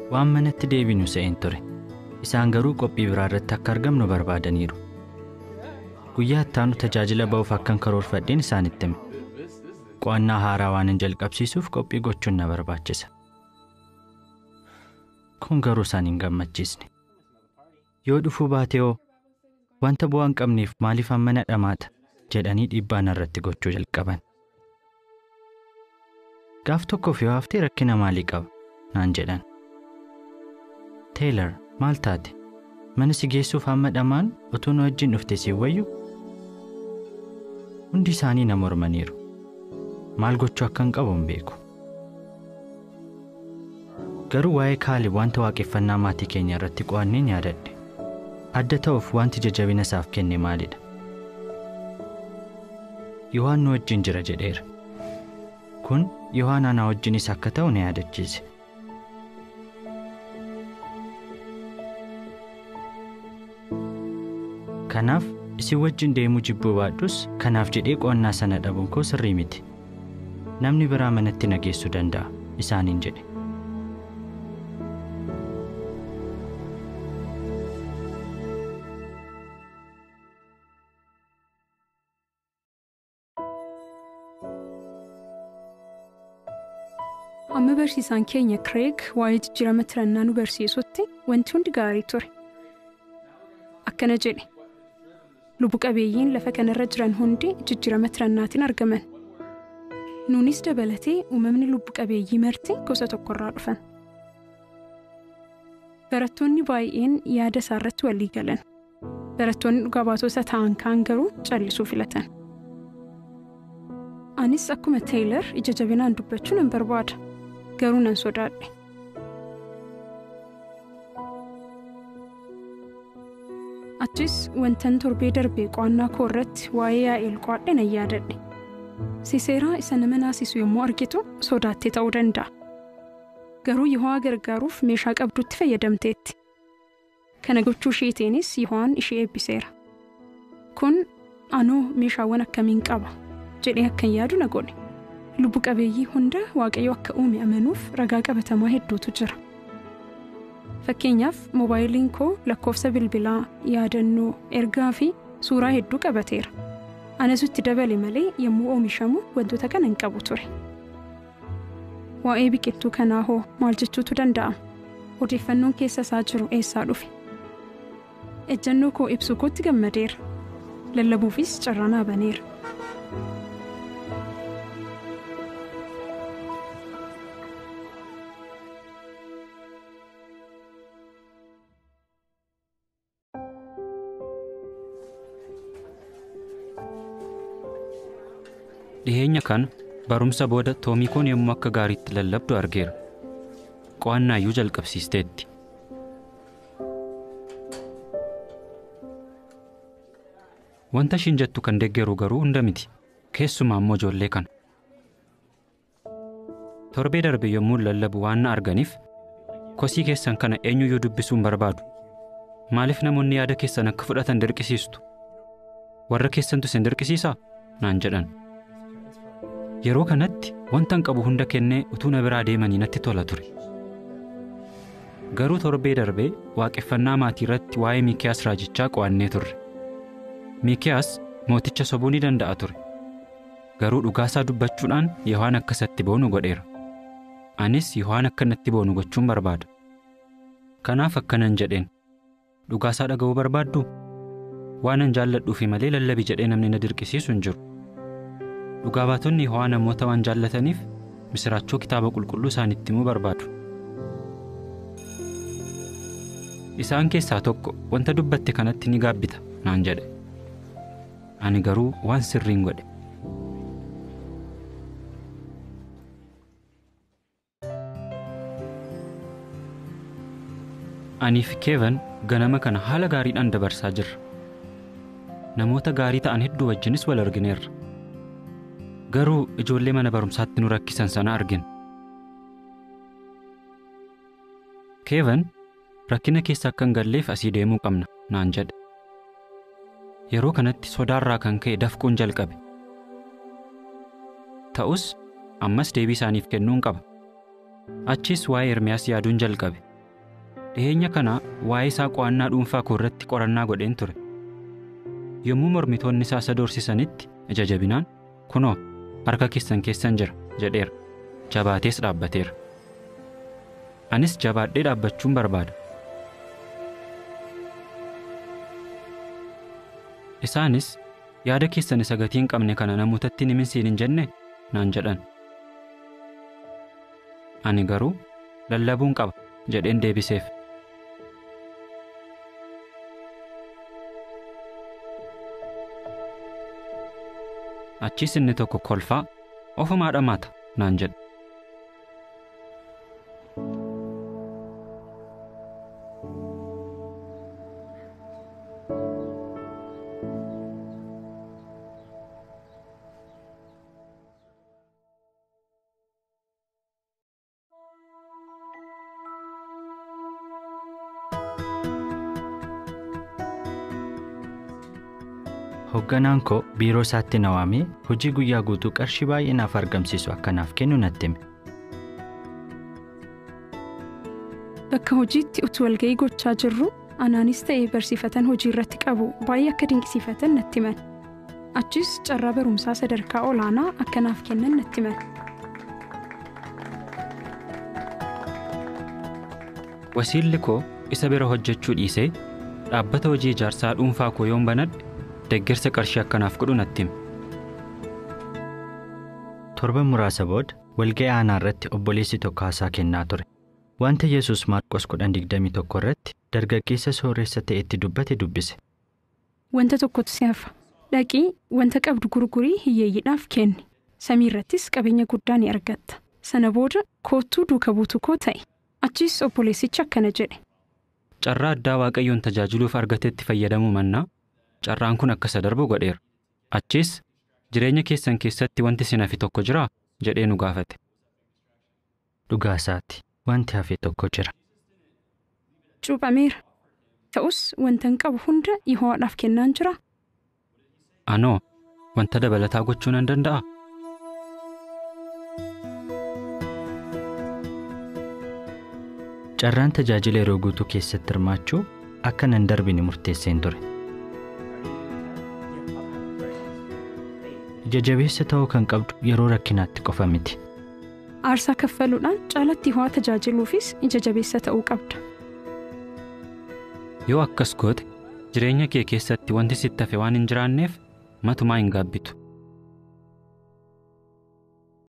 waan manatti deebinu se'een ture isaan garuu qophii biraa irratti akka argamnu barbaadaniiru guyyaa ittaanu tajaajila ba'uuf akkan karoorfadheen isaanitti hime qo'annaa haaraa waan hin jalqabsiisuuf qophii gochuun na barbaachisa kun garuu isaan hin gammachiisne yoo dhufuu baate hoo wanta bu'aa hin qabneef maaliif hammana dhamaata jedhanii dhiibbaa narratti gochuu jalqaban gaaf tokkoof yoo haftee rakkina maalii qaba naan jedhan teelar maal taate mana si geessuuf hamma dhamaan utuu nu wajjin dhufte si wayyu hundi isaanii na mormaniiru maal gochuu akka hin qabu hin beeku garuu waa'ee kaalib wanta waaqeffannaa maatii keenya irratti qo'anneen yaadadhe adda ta'uuf wanti jajabina isaaf kenne maalidha yohaan nu wajjin jira jedheera kun yohaan anaa wajjinis akka ta'u na yaadachiise kanaaf isin wajjin deemuu jibbuu baadhus kanaaf jedhee qo'annaa sana dhabuun koo sirrii miti namni biraa manatti na geessuu danda'a isaaniin jedhe Amma barsiisaan keenya Kireeg waa'ee jijjiirama tirannaa nu barsiisutti wanti hundi gaarii ture. Akkana jedhe. Lubbu qabeeyyiin lafa kanarra jiran hundi jijjiirama tirannaatiin argaman. Nuunis dabalatee uumamni lubbu qabeeyyii marti gosa tokkorraa dhufan. Barattoonni baay'een yaada isaarratti walii galan. Barattoonni dhugaa baatota ta'an kaan garuu callisuu filatan. Anis akkuma Teeyilar ija jabinaan dubbachuu nan barbaada. Garuu nan sodaadhe. Achis wantan torbee darbee qo'annaa koo irratti waa'ee yaa'eel qo'adhe nan yaadadhe. Siseeraa isa nama naasisu yommuu argitu sodaattee ta'uu danda'a. Garuu Yiho'aa gargaaruuf meeshaa qabdutti fayyadamteetti. Kana gochuu isheetiinis Yiho'aan ishee eebbiseera. Kun anoo meeshaawwan akkamiin qaba jedhee akkan yaadu na godhe. Lubbu qabeeyyii hunda Waaqayyo akka uume amanuuf ragaa qabatamaa hedduutu jira. Fakkeenyaaf moobaayiliin koo lakkoofsa bilbilaa, yaadannoo, ergaa fi suuraa hedduu qabateera. Anas itti dabale malee yommuu oomishamu wantoota kana hin qabu ture. Waa'ee biqiltuu kanaa hoo maal jechuutu danda'ama? Odeeffannoon keessa isaa jiru eessaa dhufe? Ejjannoo koo ibsuu kootti gammadeera. Lallabuufis carraa naa baneera. dhiheenya kana barumsa booda toomikoon yommuu akka gaariitti lallabdu argeera qo'annaa iyyuu jalqabsiisteetti wanta ishiin jettu kan deeggaru garuu hunda miti keessumaa immoo ijoollee kana torbee darbe yommuu lallabu waan na arganiif kosii keessan kana eenyuyyuu dubbisuu hin barbaadu maaliif namoonni yaada keessan akka fudhatan dirqisiistu warra keessantu isin dirqisiisaa naan jedhan yeroo kanatti wantan qabu hunda kennee utuu na biraa deemanii natti tola ture garuu torbee darbee waaqeffannaa maatii irratti waa'ee miikiyaas raajichaa qo'annee turre miikiyaas mooticha sobuu ni danda'a ture garuu dhugaasaa dubbachuudhaan yohaan akka isatti boonu godheera anis yohaan akka natti boonu gochuun barbaada kanaaf akkanan jedheen dhugaasaa dhaga'uu barbaadduu waanan jaalladhuufi malee lallabi jedhee namni na dirqisiisu hin jiru dhugaa baatonni ho'aa namoota waan jaallataniif misiraachoo kitaaba qulqulluu isaanitti himuu barbaadu. Isaan keessaa tokko wanta dubbatte kanatti ni gaabbita naan jedhe. Ani garuu waan sirriin godhe. Anii fi Keevan ganama kana haala gaariidhaan dabarsaa jirra. Namoota gaarii ta'an hedduu wajjinis wal argineerra. garuu ijoollee mana barumsaatti nu rakkisan sana argina. Keevan rakkina keessa akka hin galleef asii deemuu qabna naan jedhe. Yeroo kanatti sodaarraa kan ka'e dafquun jalqabe. Ta'us ammas deebii isaaniif kennuun qaba. Achis waa'ee Ermiyaas yaaduun jalqabe. dhiyeenya kana waa'ee isaa qo'annaa dhuunfaa koo irratti qorannaa godheen ture yommuu mormitoonni isaa isa doorsisanitti ija jabinaan kunoo harka keessan keessan jira jedheera jabaatees dhaabbateera anis jabaadhee dhaabbachuun barbaada isaanis yaada keessan isa gatii hin qabne kana namootatti hin himinsiin hin jenne naan jedhan ani garuu lallabuun qaba jedheen deebiseef achiis inni tokko kolfaa ofumaa dhamaata naan jedhe Hoogganaan koo biiroo isaatti na waamee hojii guyyaa guutuu qarshii baay'ee naaf argamsiisu akka naaf kennu natti hime. Bakka hojiitti utuu walga'ii gochaa jirru anaanis ta'ee barsiifatan hojii irratti qabu baay'ee akka dinqisiifatan natti himan. Achis carraa barumsaa sadarkaa olaanaa akka naaf kennan natti himan. wasiilli koo isa bira hojjechuu dhiisee dhaabbata hojii ijaarsaa dhuunfaa koo yoon banadhe deeggarsa qarshii akkanaaf godhu natti hime Torban muraasa booda walga'ii aanaa irratti obboleessi tokko haasaa kennaa ture. Wanta Yesuus Maarqos 10:21 irratti dargaggeessa sooressa ta'etti dubbate dubbise. Wanta tokkotu si hafa. Dhaqii wanta qabdu gurgurii hiyyeeyyiidhaaf kenni. Samii irrattis qabeenya guddaa ni argatta. Sana booda koottuu duuka buutu koo ta'e. Achis obboleessichi akkana jedhe. carraa addaa waaqayyoon tajaajiluuf argatetti fayyadamuu mannaa carraan kun akka isa darbu godheera achiis jireenya keessan keessatti wanti isin hafe tokko jiraa jedhee nu gaafate Dhugaa isaati wanti hafe tokko jira. Cuuphameera. Ta'us wanta hin qabu hunda Yihowaadhaaf kennaan jira. anoo wanta dabalataa gochuu nan danda'a Carraan tajaajila yeroo guutuu keessatti hirmaachuu akka nan darbine murteesseen ture. Ija jabeessa ta'uu kan qabdu yeroo rakkinaatti qofa miti. Aarsaa kaffaluudhaan caalatti Yihowaa tajaajiluufis ija jabeessa ta'uu qabda. yoo akkas goote jireenya kee keessatti wanti sitti hafe waan hin jiraanneef matumaa hin gaabbitu